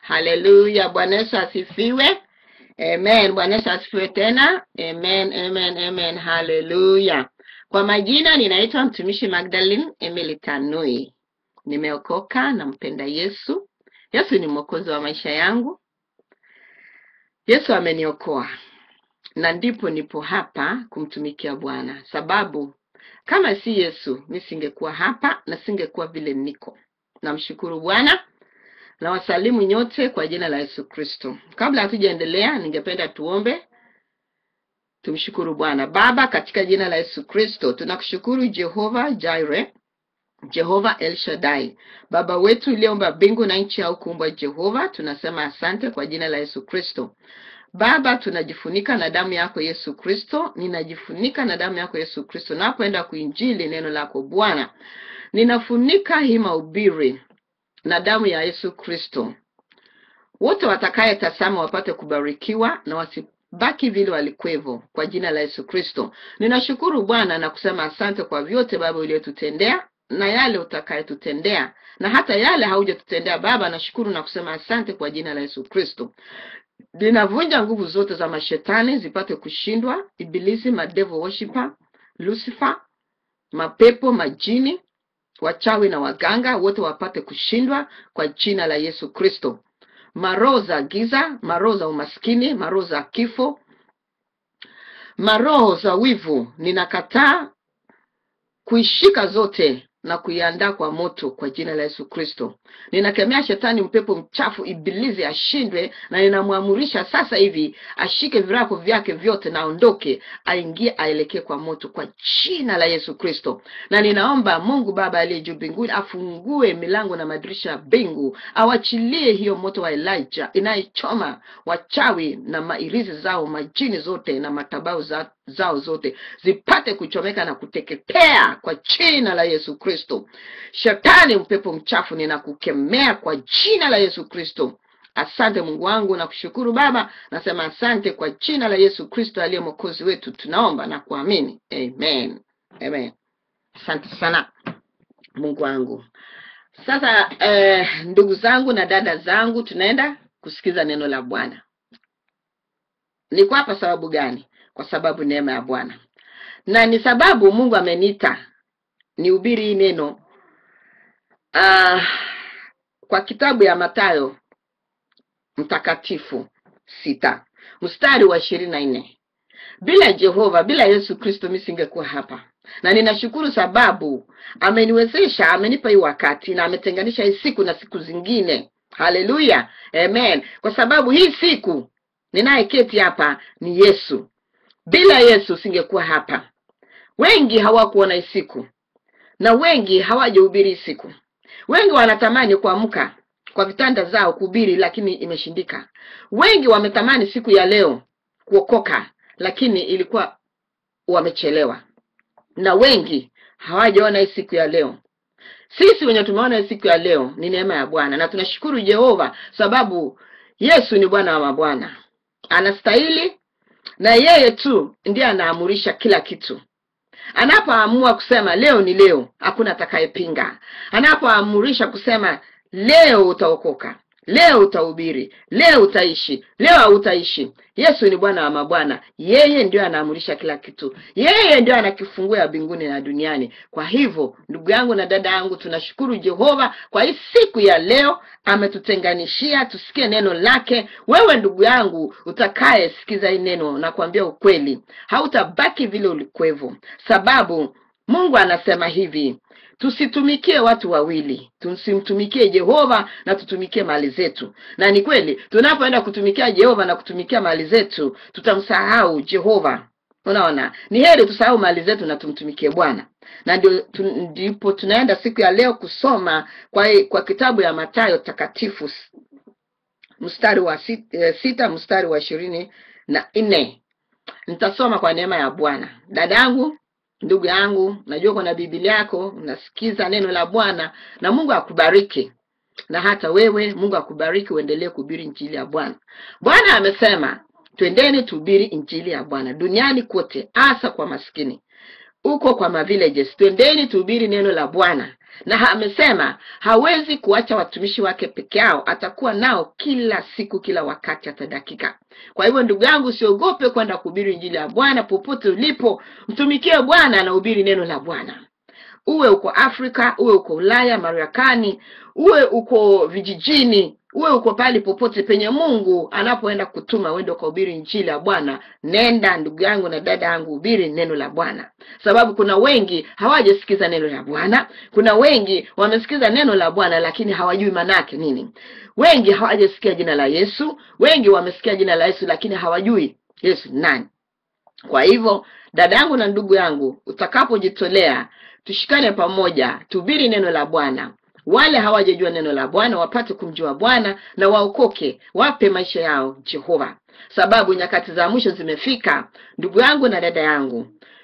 Haleluya, Bwana Yesu asifiwe. Amen. Bwana Yesu asifiwe tena. Amen, amen, amen. Haleluya. Kwa majina ninaitwa mtumishi Magdalene Emily Tanui. Nimeokoka, nampenda Yesu. Yesu ni mwokozi wa maisha yangu. Yesu ameniokoa na ndipo nipo hapa kumtumikia Bwana, sababu kama si Yesu mi singekuwa hapa na singekuwa vile niko. Namshukuru Bwana na wasalimu nyote kwa jina la Yesu Kristo. Kabla hatujaendelea, ningependa tuombe. Tumshukuru Bwana. Baba, katika jina la Yesu Kristo, tunakushukuru Jehova Jireh, Jehova El Shaddai, Baba wetu uliyeumba mbingu na nchi au kuumbwa. Jehova, tunasema asante kwa jina la Yesu Kristo. Baba, tunajifunika na damu yako Yesu Kristo, ninajifunika na damu yako Yesu Kristo napoenda kuinjili neno lako Bwana, ninafunika hii mahubiri na damu ya Yesu Kristo. Wote watakayetazama wapate kubarikiwa na wasibaki vile walikwevo, kwa jina la Yesu Kristo. Ninashukuru Bwana na kusema asante kwa vyote Baba uliyotutendea na yale utakayetutendea na hata yale haujatutendea Baba. Nashukuru na kusema asante kwa jina la Yesu Kristo. Ninavunja nguvu zote za mashetani zipate kushindwa, ibilisi, madevil worshiper, Lucifer, mapepo, majini, wachawi na waganga wote wapate kushindwa kwa jina la Yesu Kristo. Maroho za giza, maroho za umaskini, maroho za kifo, maroho za wivu, ninakataa kuishika zote na kuiandaa kwa moto kwa jina la Yesu Kristo. Ninakemea shetani, mpepo mchafu, ibilisi ashindwe, na ninamwamurisha sasa hivi ashike virako vyake vyote na aondoke, aingie, aelekee kwa moto kwa jina la Yesu Kristo. Na ninaomba Mungu Baba aliye juu mbinguni afungue milango na madirisha ya mbingu, awachilie hiyo moto wa Elijah inayochoma wachawi na mairizi zao, majini zote na matabau za zao zote zipate kuchomeka na kuteketea kwa jina la Yesu Kristo. Shetani mpepo mchafu, ninakukemea kwa jina la Yesu Kristo. Asante Mungu wangu, na kushukuru Baba, nasema asante kwa jina la Yesu Kristo aliye mwokozi wetu, tunaomba na kuamini, amen, amen. Asante sana Mungu wangu. Sasa eh, ndugu zangu na dada zangu, tunaenda kusikiza neno la Bwana. Niko hapa sababu gani? Kwa sababu neema ya Bwana, na ni sababu Mungu ameniita nihubiri hii neno ah, kwa kitabu ya Mathayo mtakatifu sita mstari wa ishirini na nne. Bila Jehova, bila Yesu Kristo mi singekuwa hapa, na ninashukuru sababu ameniwezesha, amenipa hii wakati na ametenganisha hii siku na siku zingine. Haleluya, amen. Kwa sababu hii siku ninayeketi hapa ni Yesu. Bila Yesu singekuwa hapa. Wengi hawakuona hii siku na wengi hawajahubiri hii siku. Wengi wanatamani kuamka kwa vitanda zao kuhubiri, lakini imeshindika. Wengi wametamani siku ya leo kuokoka, lakini ilikuwa wamechelewa, na wengi hawajaona hii siku ya leo. Sisi wenye tumeona hii siku ya leo ni neema ya Bwana, na tunashukuru Jehova sababu Yesu ni Bwana wa mabwana, anastahili na yeye tu ndiye anaamurisha kila kitu. Anapoamua kusema leo ni leo, hakuna atakayepinga. Anapoamurisha kusema leo utaokoka, leo utahubiri, leo utaishi, leo hautaishi, Yesu ni Bwana wa mabwana. Yeye ndio anaamurisha kila kitu, yeye ndio anakifungua mbinguni na duniani. Kwa hivyo, ndugu yangu na dada yangu, tunashukuru Jehova kwa hii siku ya leo, ametutenganishia tusikie neno lake. Wewe ndugu yangu utakaye sikiza hii neno, na kuambia ukweli, hautabaki vile ulikwevo, sababu Mungu anasema hivi Tusitumikie watu wawili, tusimtumikie Jehova na tutumikie mali zetu. Na ni kweli, tunapoenda kutumikia Jehova na kutumikia mali zetu, tutamsahau Jehova. Unaona, ni heri tusahau mali zetu na tumtumikie Bwana. Na ndio tu, ndipo tunaenda siku ya leo kusoma kwa, kwa kitabu ya Mathayo takatifu mstari wa sita, sita mstari wa ishirini na nne. Nitasoma kwa neema ya Bwana. Dada yangu Ndugu yangu, najua kuna Biblia yako unasikiza neno la Bwana, na Mungu akubariki, na hata wewe Mungu akubariki, uendelee kuhubiri injili ya Bwana. Bwana amesema twendeni tuhubiri injili ya Bwana duniani kote, hasa kwa maskini, uko kwa mavillages. Twendeni tuhubiri neno la Bwana, na amesema hawezi kuacha watumishi wake peke yao, atakuwa nao kila siku, kila wakati, hata dakika. Kwa hivyo ndugu yangu, usiogope kwenda kuhubiri injili ya Bwana popote ulipo. Mtumikie Bwana na hubiri neno la Bwana, uwe uko Afrika, uwe uko Ulaya, Marekani, uwe uko vijijini, uwe uko pale popote penye Mungu anapoenda kutuma uende ukahubiri injili ya Bwana. Nenda ndugu yangu na dada yangu, hubiri neno la Bwana, sababu kuna wengi hawajasikiza neno la Bwana. Kuna wengi wamesikiza neno la Bwana lakini hawajui manake nini. Wengi hawajasikia jina la Yesu, wengi wamesikia jina la Yesu lakini hawajui Yesu ni nani. Kwa hivyo dada yangu na ndugu yangu, utakapojitolea, tushikane pamoja, tuhubiri neno la Bwana wale hawajajua neno la Bwana wapate kumjua Bwana na waokoke, wape maisha yao Jehova, sababu nyakati za mwisho zimefika. Ndugu yangu na dada yangu,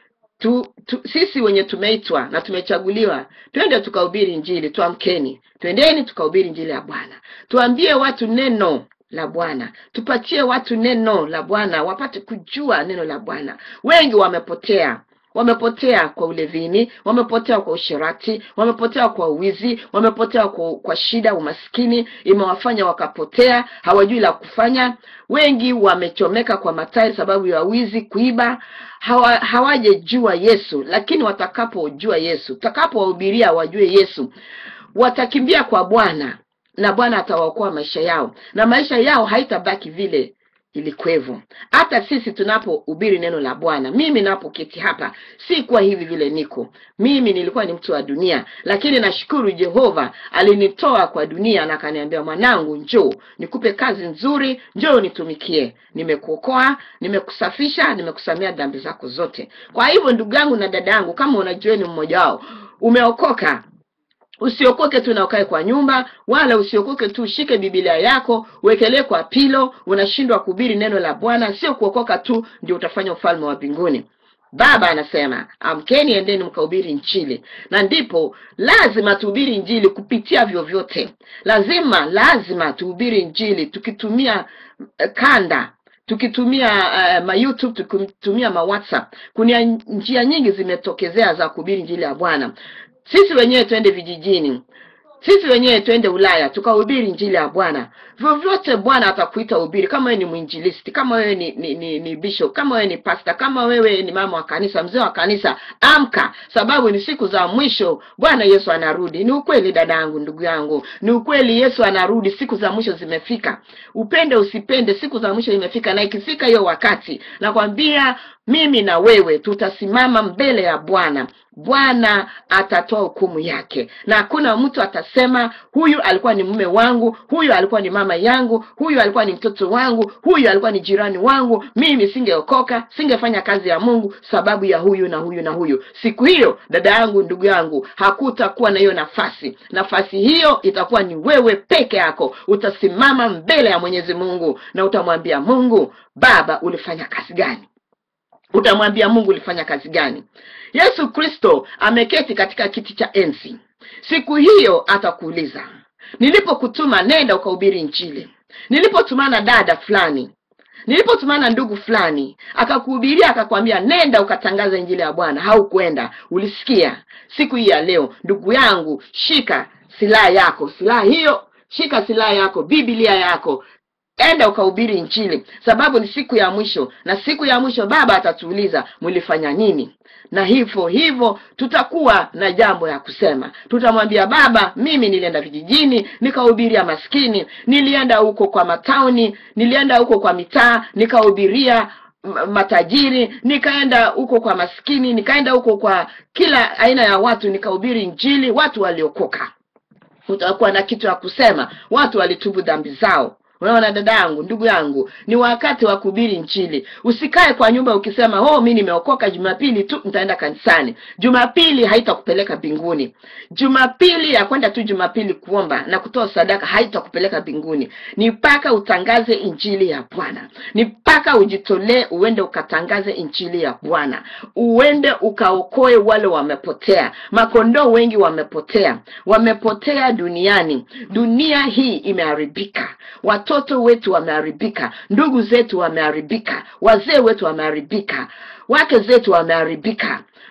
tu, tu, sisi wenye tumeitwa na tumechaguliwa twende tukahubiri Injili. Tuamkeni, twendeni tukahubiri Injili ya Bwana, tuambie watu neno la Bwana, tupatie watu neno la Bwana wapate kujua neno la Bwana. Wengi wamepotea wamepotea kwa ulevini, wamepotea kwa usherati, wamepotea kwa uwizi, wamepotea kwa, kwa shida, umaskini imewafanya wakapotea, hawajui la kufanya. Wengi wamechomeka kwa matairi sababu ya wizi, kuiba, hawa, hawajejua Yesu. Lakini watakapojua Yesu, tutakapowahubiria wajue Yesu, watakimbia kwa Bwana na Bwana atawaokoa maisha yao, na maisha yao haitabaki vile ilikwevo. Hata sisi tunapohubiri neno la Bwana, mimi napoketi hapa si kuwa hivi vile niko mimi. Nilikuwa ni mtu wa dunia, lakini nashukuru Jehova alinitoa kwa dunia na akaniambia, mwanangu, njoo nikupe kazi nzuri, njoo nitumikie. Nimekuokoa, nimekusafisha, nimekusamea dhambi zako zote. Kwa hivyo ndugu yangu na dada yangu, kama unajua ni mmoja wao umeokoka Usiokoke tu na ukae kwa nyumba, wala usiokoke tu ushike Biblia yako uwekelee kwa pilo, unashindwa kuhubiri neno la Bwana. Sio kuokoka tu ndio utafanya ufalme wa mbinguni. Baba anasema amkeni, endeni mkahubiri Injili, na ndipo lazima tuhubiri Injili kupitia vyovyote. Lazima lazima tuhubiri Injili tukitumia uh, kanda tukitumia uh, ma YouTube tukitumia ma WhatsApp. Kuna njia nyingi zimetokezea za kuhubiri Injili ya Bwana. Sisi wenyewe twende vijijini, sisi wenyewe twende Ulaya tukahubiri injili ya Bwana. Vyovyote Bwana atakuita uhubiri, kama wewe ni mwinjilisti, kama wewe ni, ni, ni, ni bishop, kama wewe ni pasta, kama wewe ni mama wa kanisa, mzee wa kanisa, amka, sababu ni siku za mwisho. Bwana Yesu anarudi. Ni ukweli dada yangu, ndugu yangu, ni ukweli. Yesu anarudi, siku za mwisho zimefika. Upende usipende, siku za mwisho imefika, na ikifika hiyo wakati, nakwambia mimi na wewe tutasimama mbele ya Bwana. Bwana atatoa hukumu yake, na hakuna mtu atasema huyu alikuwa ni mume wangu, huyu alikuwa ni mama yangu, huyu alikuwa ni mtoto wangu, huyu alikuwa ni jirani wangu, mimi singeokoka, singefanya kazi ya Mungu sababu ya huyu na huyu na huyu. Siku hiyo, dada yangu, ndugu yangu, hakutakuwa na hiyo nafasi. Nafasi hiyo itakuwa ni wewe peke yako. Utasimama mbele ya Mwenyezi Mungu na utamwambia Mungu, Baba, ulifanya kazi gani? Utamwambia Mungu ulifanya kazi gani? Yesu Kristo ameketi katika kiti cha enzi. Siku hiyo atakuuliza, nilipokutuma nenda ukahubiri Injili, nilipotumana dada fulani, nilipotumana ndugu fulani akakuhubiria, akakwambia nenda ukatangaza injili ya Bwana, haukwenda, ulisikia. Siku hii ya leo, ndugu yangu, shika silaha yako, silaha hiyo, shika silaha yako, Biblia yako enda ukahubiri Injili, sababu ni siku ya mwisho, na siku ya mwisho Baba atatuuliza mlifanya nini? Na hivyo hivyo tutakuwa na jambo ya kusema. Tutamwambia Baba, mimi nilienda vijijini nikahubiria maskini, nilienda huko kwa matauni, nilienda huko kwa mitaa nikahubiria matajiri, nikaenda huko kwa maskini, nikaenda huko kwa kila aina ya watu nikahubiri Injili, watu waliokoka. Utakuwa na kitu ya kusema, watu walitubu dhambi zao. Unaona dada yangu, ndugu yangu, ni wakati wa kuhubiri Injili. Usikae kwa nyumba ukisema oh, mi nimeokoka, Jumapili tu nitaenda kanisani. Jumapili haitakupeleka mbinguni. Jumapili ya kwenda tu Jumapili kuomba na kutoa sadaka haitakupeleka mbinguni. Ni mpaka utangaze Injili ya Bwana, ni mpaka ujitolee, uende ukatangaze Injili ya Bwana, uende ukaokoe wale wamepotea. Makondoo wengi wamepotea, wamepotea duniani. Dunia hii imeharibika watoto wetu wameharibika, ndugu zetu wameharibika, wazee wetu wameharibika, wake zetu wameharibika.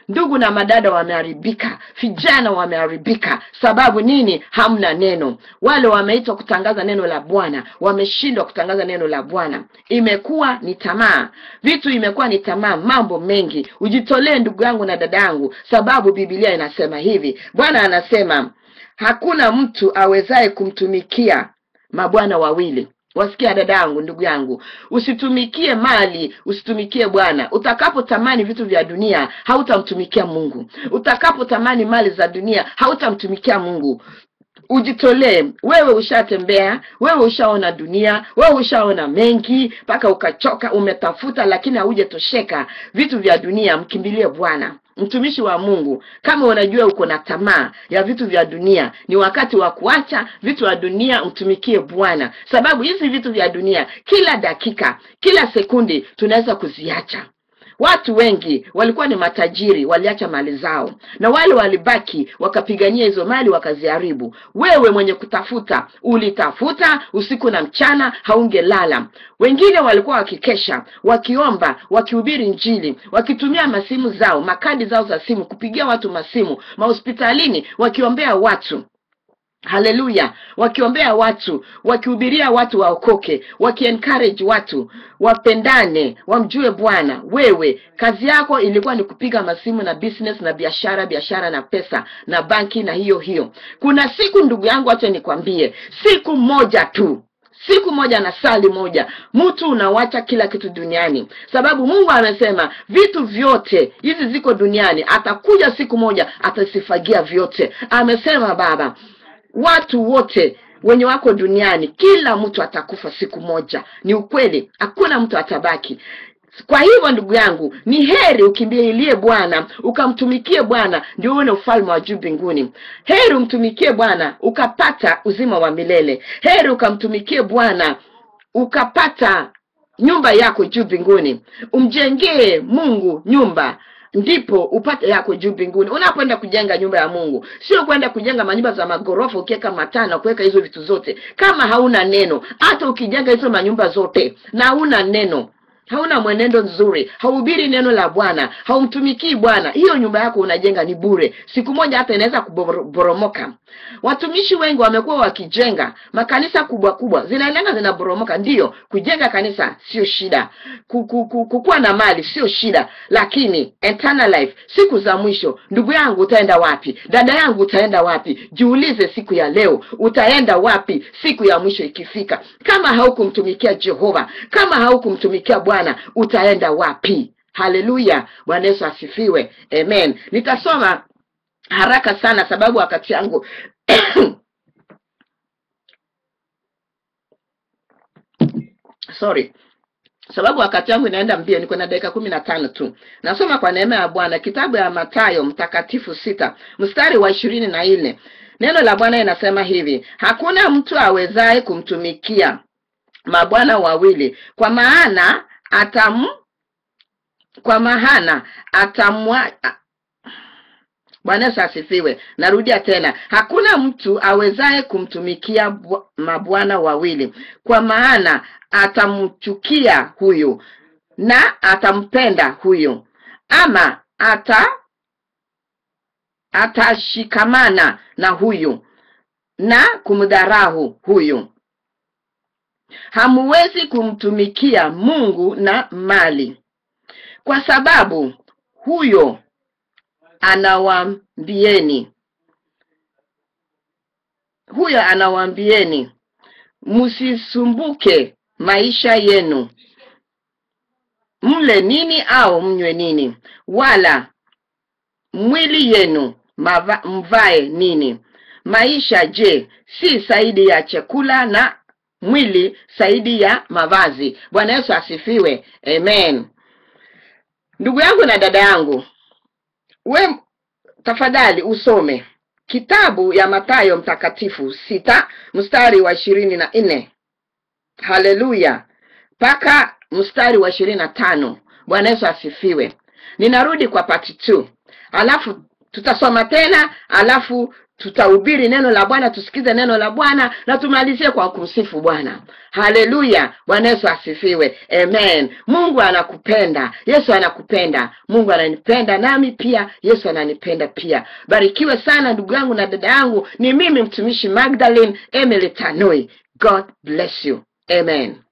ndugu na madada wameharibika vijana wameharibika sababu nini hamna neno wale wameitwa kutangaza neno la bwana wameshindwa kutangaza neno la bwana imekuwa ni tamaa vitu imekuwa ni tamaa mambo mengi ujitolee ndugu yangu na dada yangu sababu bibilia inasema hivi bwana anasema hakuna mtu awezaye kumtumikia mabwana wawili wasikia dada yangu ndugu yangu usitumikie mali usitumikie bwana utakapotamani vitu vya dunia hautamtumikia mungu utakapotamani mali za dunia hautamtumikia mungu ujitolee wewe ushatembea wewe ushaona dunia wewe ushaona mengi mpaka ukachoka umetafuta lakini haujatosheka vitu vya dunia mkimbilie bwana mtumishi wa mungu kama unajua uko na tamaa ya vitu vya dunia ni wakati wa kuacha vitu vya dunia mtumikie bwana sababu hizi vitu vya dunia kila dakika kila sekundi tunaweza kuziacha watu wengi walikuwa ni matajiri waliacha mali zao na wale walibaki wakapigania hizo mali wakaziharibu wewe mwenye kutafuta ulitafuta usiku na mchana haungelala wengine walikuwa wakikesha wakiomba wakihubiri njili wakitumia masimu zao makadi zao za simu kupigia watu masimu mahospitalini wakiombea watu haleluya wakiombea watu wakihubiria watu waokoke wakiencourage watu wapendane wamjue bwana wewe kazi yako ilikuwa ni kupiga masimu na business na biashara biashara na pesa na banki na hiyo hiyo kuna siku ndugu yangu acha nikwambie siku moja tu siku moja na sali moja mtu unawacha kila kitu duniani sababu mungu amesema vitu vyote hizi ziko duniani atakuja siku moja atasifagia vyote amesema baba watu wote wenye wako duniani kila mtu atakufa siku moja ni ukweli hakuna mtu atabaki kwa hivyo ndugu yangu ni heri ukimbilie bwana ukamtumikie bwana ndio uone ufalme wa juu mbinguni heri umtumikie bwana ukapata uzima wa milele heri ukamtumikie bwana ukapata nyumba yako juu mbinguni umjengee mungu nyumba ndipo upate yako juu mbinguni unapoenda kujenga nyumba ya mungu sio kwenda kujenga manyumba za magorofa ukiweka mataa na kuweka hizo vitu zote kama hauna neno hata ukijenga hizo manyumba zote na hauna neno hauna mwenendo nzuri hauhubiri neno la bwana haumtumikii bwana hiyo nyumba yako unajenga ni bure siku moja hata inaweza kuboromoka watumishi wengi wamekuwa wakijenga makanisa kubwa kubwa zinaendaga zinaboromoka ndiyo kujenga kanisa sio shida kukuwa na mali sio shida lakini eternal life siku za mwisho ndugu yangu utaenda wapi dada yangu utaenda wapi jiulize siku ya leo utaenda wapi siku ya mwisho ikifika kama haukumtumikia jehova kama haukumtumikia bwana utaenda wapi haleluya bwana yesu asifiwe amen nitasoma haraka sana sababu wakati yangu sorry sababu wakati wangu inaenda mbio niko na dakika kumi na tano tu nasoma kwa neema ya bwana kitabu ya matayo mtakatifu sita mstari wa ishirini na nne neno la bwana inasema hivi hakuna mtu awezaye kumtumikia mabwana wawili kwa maana atam kwa maana atamwa bwana yesu asifiwe narudia tena hakuna mtu awezaye kumtumikia mabwana wawili kwa maana atamchukia huyu na atampenda huyu ama ata atashikamana na huyu na kumdharahu huyu hamuwezi kumtumikia mungu na mali kwa sababu huyo anawaambieni huyo anawaambieni msisumbuke maisha yenu mle nini au mnywe nini wala mwili yenu mava, mvae nini maisha je si zaidi ya chakula na mwili zaidi ya mavazi bwana yesu asifiwe amen ndugu yangu na dada yangu we tafadhali usome kitabu ya matayo mtakatifu sita mstari wa ishirini na nne haleluya mpaka mstari wa ishirini na tano bwana yesu asifiwe ninarudi kwa pati t alafu tutasoma tena alafu tutahubiri neno la bwana tusikize neno la bwana na tumalizie kwa kumsifu bwana haleluya bwana yesu asifiwe amen mungu anakupenda yesu anakupenda mungu ananipenda nami pia yesu ananipenda pia barikiwe sana ndugu yangu na dada yangu ni mimi mtumishi magdalene emily tanoi god bless you amen